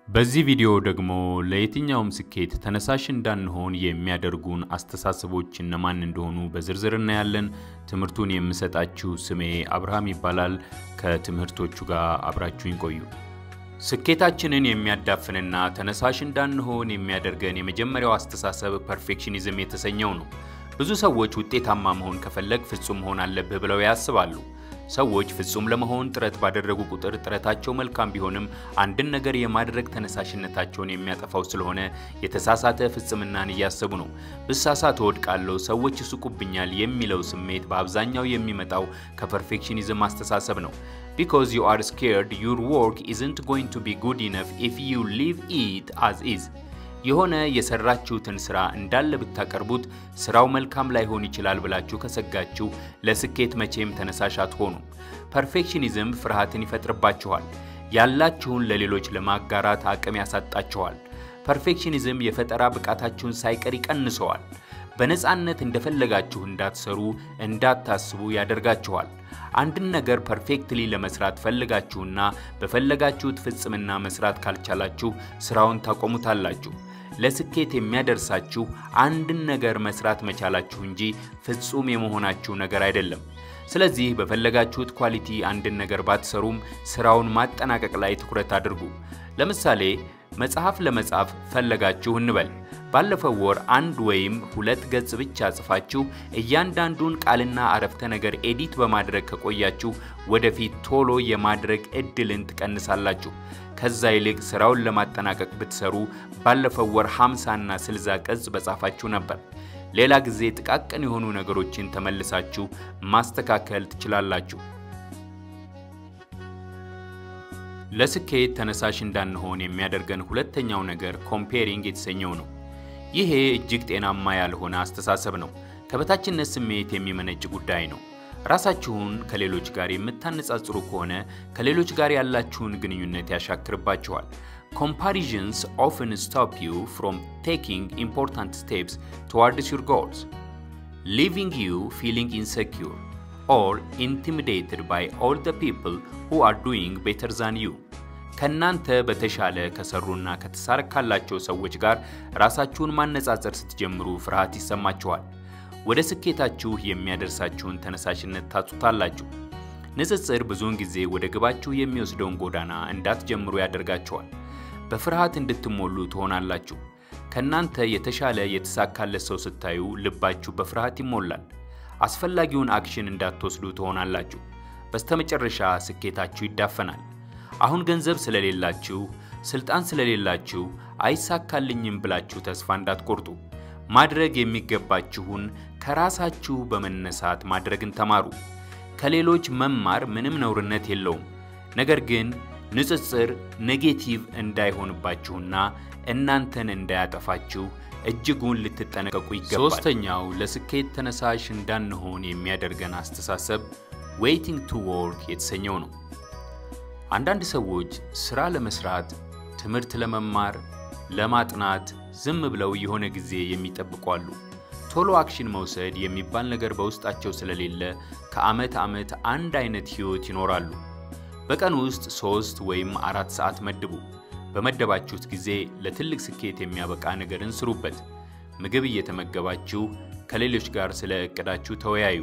በዚህ ቪዲዮ ደግሞ ለየትኛውም ስኬት ተነሳሽ እንዳንሆን የሚያደርጉን አስተሳሰቦች እነማን እንደሆኑ በዝርዝር እናያለን። ትምህርቱን የምሰጣችሁ ስሜ አብርሃም ይባላል። ከትምህርቶቹ ጋር አብራችሁኝ ቆዩ። ስኬታችንን የሚያዳፍንና ተነሳሽ እንዳንሆን የሚያደርገን የመጀመሪያው አስተሳሰብ ፐርፌክሽኒዝም የተሰኘው ነው። ብዙ ሰዎች ውጤታማ መሆን ከፈለግ ፍጹም መሆን አለብህ ብለው ያስባሉ። ሰዎች ፍጹም ለመሆን ጥረት ባደረጉ ቁጥር ጥረታቸው መልካም ቢሆንም አንድን ነገር የማድረግ ተነሳሽነታቸውን የሚያጠፋው ስለሆነ የተሳሳተ ፍጽምናን እያሰቡ ነው። ብሳሳት እወድቃለሁ፣ ሰዎች ይስቁብኛል የሚለው ስሜት በአብዛኛው የሚመጣው ከፐርፌክሽኒዝም አስተሳሰብ ነው። ቢኮዝ ዩ አር ስኬርድ ዩር ወርክ ኢዝንት ጎይንግ ቱ ቢ ጉድ ኢነፍ ኢፍ ዩ ሊቭ ኢት አዝ ኢዝ የሆነ የሰራችሁትን ስራ እንዳለ ብታቀርቡት ስራው መልካም ላይሆን ይችላል ብላችሁ ከሰጋችሁ ለስኬት መቼም ተነሳሽ አትሆኑም። ፐርፌክሽኒዝም ፍርሃትን ይፈጥርባችኋል። ያላችሁን ለሌሎች ለማጋራት አቅም ያሳጣችኋል። ፐርፌክሽኒዝም የፈጠራ ብቃታችሁን ሳይቀር ይቀንሰዋል። በነፃነት እንደፈለጋችሁ እንዳትሰሩ፣ እንዳታስቡ ያደርጋችኋል። አንድን ነገር ፐርፌክትሊ ለመስራት ፈልጋችሁና በፈለጋችሁት ፍጽምና መስራት ካልቻላችሁ ስራውን ታቆሙታላችሁ። ለስኬት የሚያደርሳችሁ አንድን ነገር መስራት መቻላችሁ እንጂ ፍጹም የመሆናችሁ ነገር አይደለም። ስለዚህ በፈለጋችሁት ኳሊቲ አንድን ነገር ባትሰሩም ስራውን ማጠናቀቅ ላይ ትኩረት አድርጉ። ለምሳሌ መጽሐፍ ለመጻፍ ፈለጋችሁ እንበል። ባለፈው ወር አንድ ወይም ሁለት ገጽ ብቻ ጽፋችሁ እያንዳንዱን ቃልና አረፍተ ነገር ኤዲት በማድረግ ከቆያችሁ ወደፊት ቶሎ የማድረግ እድልን ትቀንሳላችሁ። ከዛ ይልቅ ስራውን ለማጠናቀቅ ብትሰሩ ባለፈው ወር 50 እና 60 ገጽ በጻፋችሁ ነበር። ሌላ ጊዜ ጥቃቅን የሆኑ ነገሮችን ተመልሳችሁ ማስተካከል ትችላላችሁ። ለስኬት ተነሳሽ እንዳንሆን የሚያደርገን ሁለተኛው ነገር ኮምፔሪንግ የተሰኘው ነው። ይሄ እጅግ ጤናማ ያልሆነ አስተሳሰብ ነው። ከበታችነት ስሜት የሚመነጭ ጉዳይ ነው። ራሳችሁን ከሌሎች ጋር የምታነጻጽሩ ከሆነ ከሌሎች ጋር ያላችሁን ግንኙነት ያሻክርባችኋል። ኮምፓሪዥንስ ኦፍን ስቶፕ ዩ ፍሮም ቴኪንግ ኢምፖርታንት ስቴፕስ ቱዋርድስ ዩር ጎልስ ሊቪንግ ዩ ፊሊንግ ኢንሴኪዩር ኦር ኢንቲሚዴትድ ባይ ኦል ዘ ፒፕል ሁ አር ዱይንግ ቤተር ዛን ዩ ከእናንተ በተሻለ ከሰሩና ከተሳካላቸው ሰዎች ጋር ራሳችሁን ማነጻጸር ስትጀምሩ ፍርሃት ይሰማችኋል። ወደ ስኬታችሁ የሚያደርሳችሁን ተነሳሽነት ታጡታላችሁ። ንጽጽር ብዙውን ጊዜ ወደ ግባችሁ የሚወስደውን ጎዳና እንዳትጀምሩ ያደርጋችኋል። በፍርሃት እንድትሞሉ ትሆናላችሁ። ከእናንተ የተሻለ የተሳካለት ሰው ስታዩ ልባችሁ በፍርሃት ይሞላል። አስፈላጊውን አክሽን እንዳትወስዱ ትሆናላችሁ። በስተመጨረሻ ስኬታችሁ ይዳፈናል። አሁን ገንዘብ ስለሌላችሁ፣ ስልጣን ስለሌላችሁ አይሳካልኝም ብላችሁ ተስፋ እንዳትቆርጡ። ማድረግ የሚገባችሁን ከራሳችሁ በመነሳት ማድረግን ተማሩ። ከሌሎች መማር ምንም ነውርነት የለውም። ነገር ግን ንጽጽር ኔጌቲቭ እንዳይሆንባችሁና እናንተን እንዳያጠፋችሁ እጅጉን ልትጠነቀቁ ይገባል። ሶስተኛው ለስኬት ተነሳሽ እንዳንሆን የሚያደርገን አስተሳሰብ ዌይቲንግ ቱ ወርክ የተሰኘው ነው። አንዳንድ ሰዎች ሥራ ለመስራት፣ ትምህርት ለመማር፣ ለማጥናት ዝም ብለው የሆነ ጊዜ የሚጠብቁ አሉ። ቶሎ አክሽን መውሰድ የሚባል ነገር በውስጣቸው ስለሌለ ከዓመት ዓመት አንድ አይነት ሕይወት ይኖራሉ። በቀን ውስጥ ሦስት ወይም አራት ሰዓት መድቡ። በመደባችሁት ጊዜ ለትልቅ ስኬት የሚያበቃ ነገርን ስሩበት። ምግብ እየተመገባችሁ ከሌሎች ጋር ስለ ዕቅዳችሁ ተወያዩ።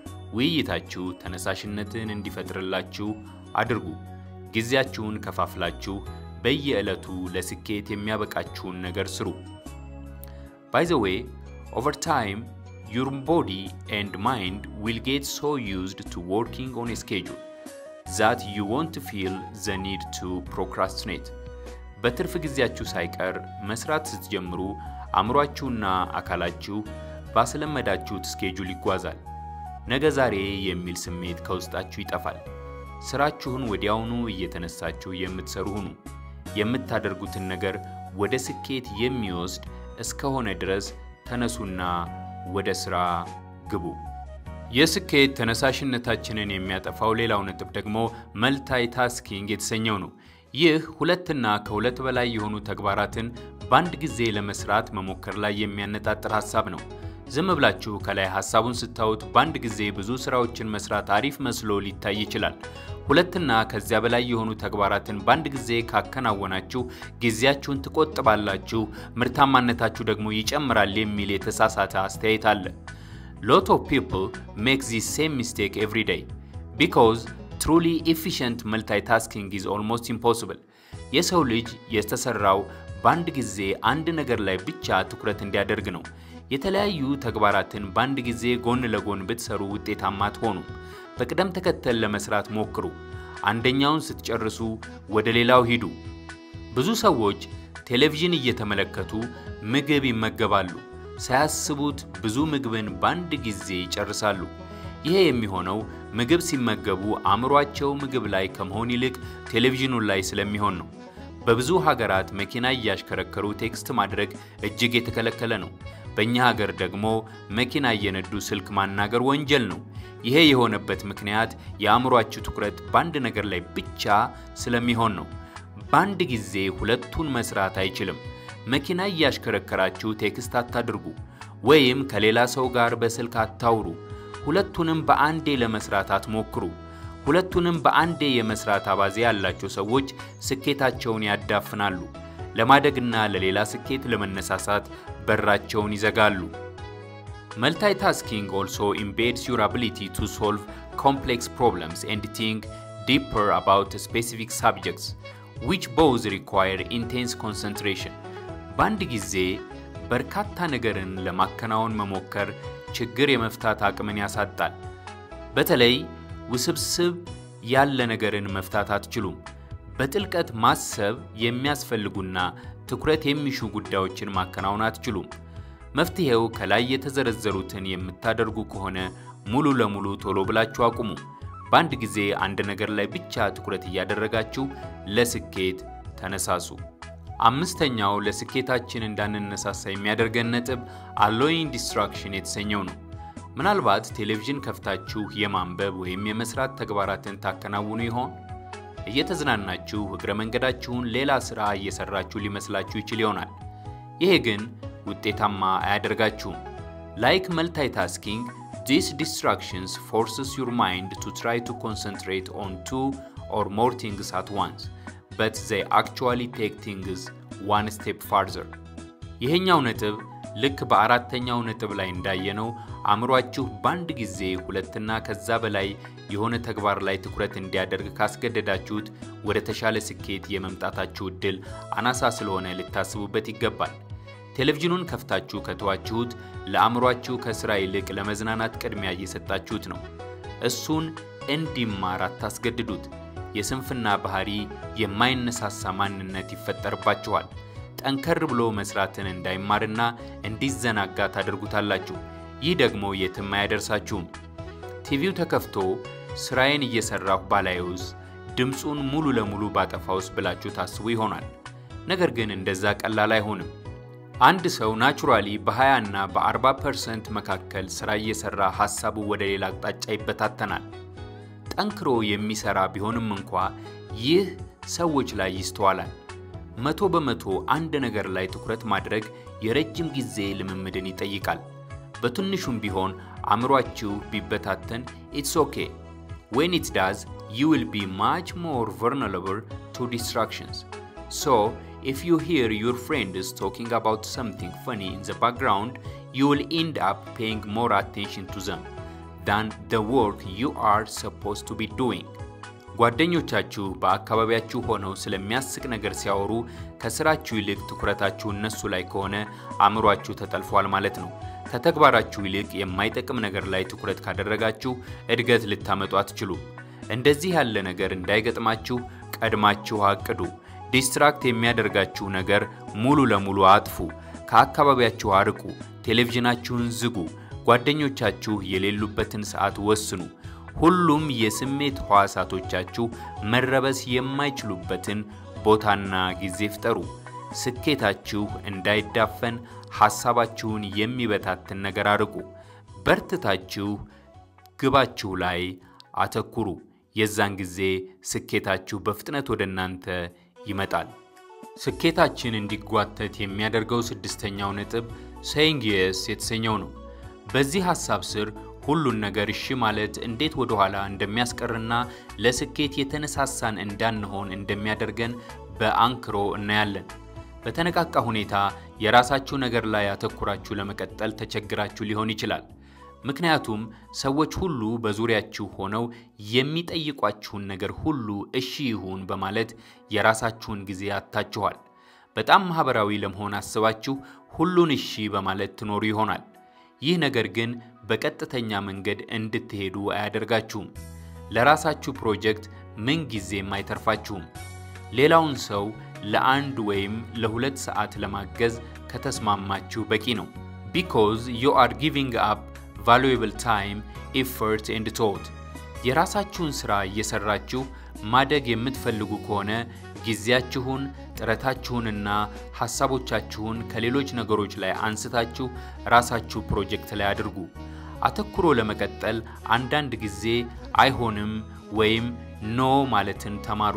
ውይይታችሁ ተነሳሽነትን እንዲፈጥርላችሁ አድርጉ። ጊዜያችሁን ከፋፍላችሁ በየዕለቱ ለስኬት የሚያበቃችሁን ነገር ስሩ። ባይ ዘ ዌይ ኦቨር ታይም ዩር ቦዲ ኤንድ ማይንድ ዊል ጌት ሶ ዩዝድ ቱ ወርኪንግ ኦን ስኬጁል ዛት ዩ ወንት ፊል ዘ ኒድ ቱ ፕሮክራስቲኔት። በትርፍ ጊዜያችሁ ሳይቀር መስራት ስትጀምሩ አእምሯችሁና አካላችሁ ባስለመዳችሁት ስኬጁል ይጓዛል። ነገ ዛሬ የሚል ስሜት ከውስጣችሁ ይጠፋል። ስራችሁን ወዲያውኑ እየተነሳችሁ የምትሰሩ ሁኑ። የምታደርጉትን ነገር ወደ ስኬት የሚወስድ እስከሆነ ድረስ ተነሱና ወደ ሥራ ግቡ። የስኬት ተነሳሽነታችንን የሚያጠፋው ሌላው ነጥብ ደግሞ መልታይ ታስኪንግ የተሰኘው ነው። ይህ ሁለትና ከሁለት በላይ የሆኑ ተግባራትን በአንድ ጊዜ ለመስራት መሞከር ላይ የሚያነጣጥር ሐሳብ ነው። ዝም ብላችሁ ከላይ ሐሳቡን ስታዩት በአንድ ጊዜ ብዙ ስራዎችን መስራት አሪፍ መስሎ ሊታይ ይችላል። ሁለትና ከዚያ በላይ የሆኑ ተግባራትን በአንድ ጊዜ ካከናወናችሁ ጊዜያችሁን ትቆጥባላችሁ፣ ምርታማነታችሁ ደግሞ ይጨምራል የሚል የተሳሳተ አስተያየት አለ። ሎት ኦፍ ፒፕል ሜክ ዚስ ሴም ሚስቴክ ኤቭሪ ዴይ ቢኮዝ ትሩሊ ኤፊሽንት መልታይታስኪንግ ኢዝ ኦልሞስት ኢምፖስብል። የሰው ልጅ የተሰራው በአንድ ጊዜ አንድ ነገር ላይ ብቻ ትኩረት እንዲያደርግ ነው። የተለያዩ ተግባራትን በአንድ ጊዜ ጎን ለጎን ብትሰሩ ውጤታማ አትሆኑም። በቅደም ተከተል ለመስራት ሞክሩ። አንደኛውን ስትጨርሱ ወደ ሌላው ሂዱ። ብዙ ሰዎች ቴሌቪዥን እየተመለከቱ ምግብ ይመገባሉ። ሳያስቡት ብዙ ምግብን በአንድ ጊዜ ይጨርሳሉ። ይሄ የሚሆነው ምግብ ሲመገቡ አእምሯቸው ምግብ ላይ ከመሆን ይልቅ ቴሌቪዥኑ ላይ ስለሚሆን ነው። በብዙ ሀገራት መኪና እያሽከረከሩ ቴክስት ማድረግ እጅግ የተከለከለ ነው። በእኛ ሀገር ደግሞ መኪና እየነዱ ስልክ ማናገር ወንጀል ነው። ይሄ የሆነበት ምክንያት የአእምሯችሁ ትኩረት በአንድ ነገር ላይ ብቻ ስለሚሆን ነው። በአንድ ጊዜ ሁለቱን መስራት አይችልም። መኪና እያሽከረከራችሁ ቴክስት አታድርጉ፣ ወይም ከሌላ ሰው ጋር በስልክ አታውሩ። ሁለቱንም በአንዴ ለመስራት አትሞክሩ። ሁለቱንም በአንዴ የመስራት አባዜ ያላቸው ሰዎች ስኬታቸውን ያዳፍናሉ። ለማደግና ለሌላ ስኬት ለመነሳሳት በራቸውን ይዘጋሉ። መልታይታስኪንግ ኦልሶ ኢምቤድስ ዩር አቢሊቲ ቱ ሶልቭ ኮምፕሌክስ ፕሮብለምስ ኤንድ ቲንክ ዲፐር አባውት ስፔሲፊክ ሳብጀክትስ ዊች ቦዝ ሪኳየር ኢንቴንስ ኮንሰንትሬሽን። በአንድ ጊዜ በርካታ ነገርን ለማከናወን መሞከር ችግር የመፍታት አቅምን ያሳጣል። በተለይ ውስብስብ ያለ ነገርን መፍታት አትችሉም። በጥልቀት ማሰብ የሚያስፈልጉና ትኩረት የሚሹ ጉዳዮችን ማከናወን አትችሉም። መፍትሄው ከላይ የተዘረዘሩትን የምታደርጉ ከሆነ ሙሉ ለሙሉ ቶሎ ብላችሁ አቁሙ። በአንድ ጊዜ አንድ ነገር ላይ ብቻ ትኩረት እያደረጋችሁ ለስኬት ተነሳሱ። አምስተኛው ለስኬታችን እንዳንነሳሳ የሚያደርገን ነጥብ አሎይንግ ዲስትራክሽን የተሰኘው ነው። ምናልባት ቴሌቪዥን ከፍታችሁ የማንበብ ወይም የመስራት ተግባራትን ታከናውኑ ይሆን? እየተዝናናችሁ እግረ መንገዳችሁን ሌላ ሥራ እየሰራችሁ ሊመስላችሁ ይችል ይሆናል። ይሄ ግን ውጤታማ አያደርጋችሁም። ላይክ መልታይታስኪንግ ዲስ ዲስትራክሽንስ ፎርስስ ዩር ማይንድ ቱ ትራይ ቱ ኮንሰንትሬት ኦን ቱ ኦር ሞር ቲንግስ አት ዋንስ በት ዘይ አክቹዋሊ ቴክ ቲንግስ ዋን ስቴፕ ፋርዘር። ይሄኛው ነጥብ ልክ በአራተኛው ነጥብ ላይ እንዳየነው አእምሯችሁ በአንድ ጊዜ ሁለትና ከዛ በላይ የሆነ ተግባር ላይ ትኩረት እንዲያደርግ ካስገደዳችሁት ወደ ተሻለ ስኬት የመምጣታችሁ ዕድል አናሳ ስለሆነ ልታስቡበት ይገባል። ቴሌቪዥኑን ከፍታችሁ ከተዋችሁት ለአእምሯችሁ ከሥራ ይልቅ ለመዝናናት ቅድሚያ እየሰጣችሁት ነው። እሱን እንዲማር አታስገድዱት። የስንፍና ባህሪ የማይነሳሳ ማንነት ይፈጠርባችኋል። ጠንከር ብሎ መስራትን እንዳይማርና እንዲዘናጋ ታደርጉታላችሁ። ይህ ደግሞ የትም አያደርሳችሁም። ቲቪው ተከፍቶ ስራዬን እየሰራሁ ባላየውስ፣ ድምፁን ሙሉ ለሙሉ ባጠፋውስ ብላችሁ ታስቡ ይሆናል። ነገር ግን እንደዛ ቀላል አይሆንም። አንድ ሰው ናቹራሊ በ20 እና በ40 ፐርሰንት መካከል ስራ እየሰራ ሐሳቡ ወደ ሌላ አቅጣጫ ይበታተናል። ጠንክሮ የሚሰራ ቢሆንም እንኳ ይህ ሰዎች ላይ ይስተዋላል። መቶ በመቶ አንድ ነገር ላይ ትኩረት ማድረግ የረጅም ጊዜ ልምምድን ይጠይቃል። በትንሹም ቢሆን አእምሯችሁ ቢበታተን ኢትስ ኦኬ ዌን ኢት ዳዝ ዩ ዊል ቢ ማች ሞር vulnerable to distractions so if you hear your friends talking about something funny in the background you will end up paying more attention to them than the work you are supposed to be doing ጓደኞቻችሁ በአካባቢያችሁ ሆነው ስለሚያስቅ ነገር ሲያወሩ ከስራችሁ ይልቅ ትኩረታችሁ እነሱ ላይ ከሆነ አእምሯችሁ ተጠልፏል ማለት ነው። ከተግባራችሁ ይልቅ የማይጠቅም ነገር ላይ ትኩረት ካደረጋችሁ እድገት ልታመጡ አትችሉም። እንደዚህ ያለ ነገር እንዳይገጥማችሁ ቀድማችሁ አቅዱ። ዲስትራክት የሚያደርጋችሁ ነገር ሙሉ ለሙሉ አጥፉ። ከአካባቢያችሁ አርቁ። ቴሌቪዥናችሁን ዝጉ። ጓደኞቻችሁ የሌሉበትን ሰዓት ወስኑ። ሁሉም የስሜት ሕዋሳቶቻችሁ መረበስ የማይችሉበትን ቦታና ጊዜ ፍጠሩ። ስኬታችሁ እንዳይዳፈን ሐሳባችሁን የሚበታትን ነገር አርቁ። በርትታችሁ ግባችሁ ላይ አተኩሩ። የዛን ጊዜ ስኬታችሁ በፍጥነት ወደ እናንተ ይመጣል። ስኬታችን እንዲጓተት የሚያደርገው ስድስተኛው ነጥብ ሴይንግ የስ የተሰኘው ነው። በዚህ ሐሳብ ስር ሁሉን ነገር እሺ ማለት እንዴት ወደ ኋላ እንደሚያስቀርና ለስኬት የተነሳሳን እንዳንሆን እንደሚያደርገን በአንክሮ እናያለን። በተነቃቃ ሁኔታ የራሳችሁ ነገር ላይ አተኩራችሁ ለመቀጠል ተቸግራችሁ ሊሆን ይችላል። ምክንያቱም ሰዎች ሁሉ በዙሪያችሁ ሆነው የሚጠይቋችሁን ነገር ሁሉ እሺ ይሁን በማለት የራሳችሁን ጊዜ አጥታችኋል። በጣም ማህበራዊ ለመሆን አስባችሁ ሁሉን እሺ በማለት ትኖሩ ይሆናል። ይህ ነገር ግን በቀጥተኛ መንገድ እንድትሄዱ አያደርጋችሁም። ለራሳችሁ ፕሮጀክት ምን ጊዜም አይተርፋችሁም። ሌላውን ሰው ለአንድ ወይም ለሁለት ሰዓት ለማገዝ ከተስማማችሁ በቂ ነው። ቢኮዝ ዩ አር ጊቪንግ አፕ ቫሉዌብል ታይም ኤፈርት ኤንድ ቶት። የራሳችሁን ሥራ እየሠራችሁ ማደግ የምትፈልጉ ከሆነ ጊዜያችሁን፣ ጥረታችሁንና ሐሳቦቻችሁን ከሌሎች ነገሮች ላይ አንስታችሁ ራሳችሁ ፕሮጀክት ላይ አድርጉ። አተኩሮ ለመቀጠል አንዳንድ ጊዜ አይሆንም ወይም ኖ ማለትን ተማሩ።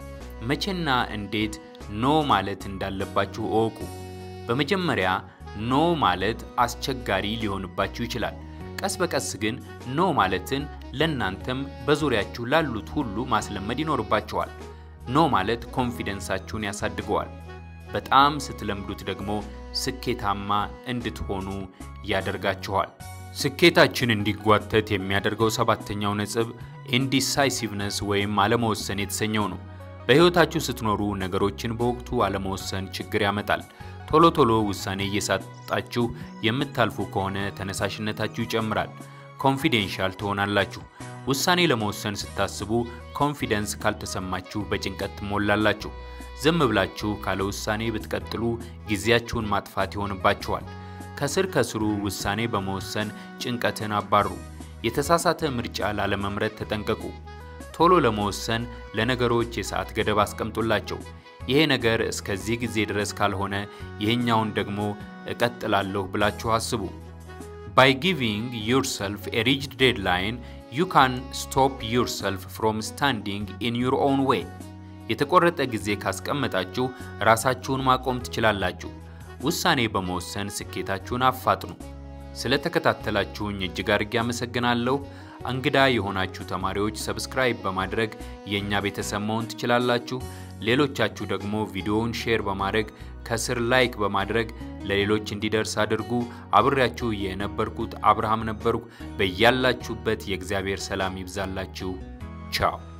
መቼና እንዴት ኖ ማለት እንዳለባችሁ እወቁ። በመጀመሪያ ኖ ማለት አስቸጋሪ ሊሆንባችሁ ይችላል። ቀስ በቀስ ግን ኖ ማለትን ለእናንተም በዙሪያችሁ ላሉት ሁሉ ማስለመድ ይኖርባችኋል። ኖ ማለት ኮንፊደንሳችሁን ያሳድገዋል። በጣም ስትለምዱት ደግሞ ስኬታማ እንድትሆኑ ያደርጋችኋል። ስኬታችን እንዲጓተት የሚያደርገው ሰባተኛው ነጥብ ኢንዲሳይሲቭነስ ወይም አለመወሰን የተሰኘው ነው። በሕይወታችሁ ስትኖሩ ነገሮችን በወቅቱ አለመወሰን ችግር ያመጣል። ቶሎ ቶሎ ውሳኔ እየሳጣችሁ የምታልፉ ከሆነ ተነሳሽነታችሁ ይጨምራል። ኮንፊዴንሻል ትሆናላችሁ። ውሳኔ ለመወሰን ስታስቡ ኮንፊደንስ ካልተሰማችሁ በጭንቀት ትሞላላችሁ። ዝም ብላችሁ ካለ ውሳኔ ብትቀጥሉ ጊዜያችሁን ማጥፋት ይሆንባችኋል። ከስር ከስሩ ውሳኔ በመወሰን ጭንቀትን አባሩ። የተሳሳተ ምርጫ ላለመምረጥ ተጠንቀቁ። ቶሎ ለመወሰን ለነገሮች የሰዓት ገደብ አስቀምጡላቸው። ይሄ ነገር እስከዚህ ጊዜ ድረስ ካልሆነ ይህኛውን ደግሞ እቀጥላለሁ ብላችሁ አስቡ። ባይ ጊቪንግ ዩርሰልፍ ኤ ሪጅድ ዴድላይን ዩ ካን ስቶፕ ዩርሰልፍ ፍሮም ስታንዲንግ ኢን ዩር ኦውን ዌይ። የተቆረጠ ጊዜ ካስቀመጣችሁ ራሳችሁን ማቆም ትችላላችሁ። ውሳኔ በመወሰን ስኬታችሁን አፋጥኑ። ስለተከታተላችሁኝ እጅግ አድርጌ አመሰግናለሁ። እንግዳ የሆናችሁ ተማሪዎች ሰብስክራይብ በማድረግ የእኛ ቤተሰብ መሆን ትችላላችሁ። ሌሎቻችሁ ደግሞ ቪዲዮውን ሼር በማድረግ ከስር ላይክ በማድረግ ለሌሎች እንዲደርስ አድርጉ። አብሬያችሁ የነበርኩት አብርሃም ነበርኩ። በያላችሁበት የእግዚአብሔር ሰላም ይብዛላችሁ። ቻው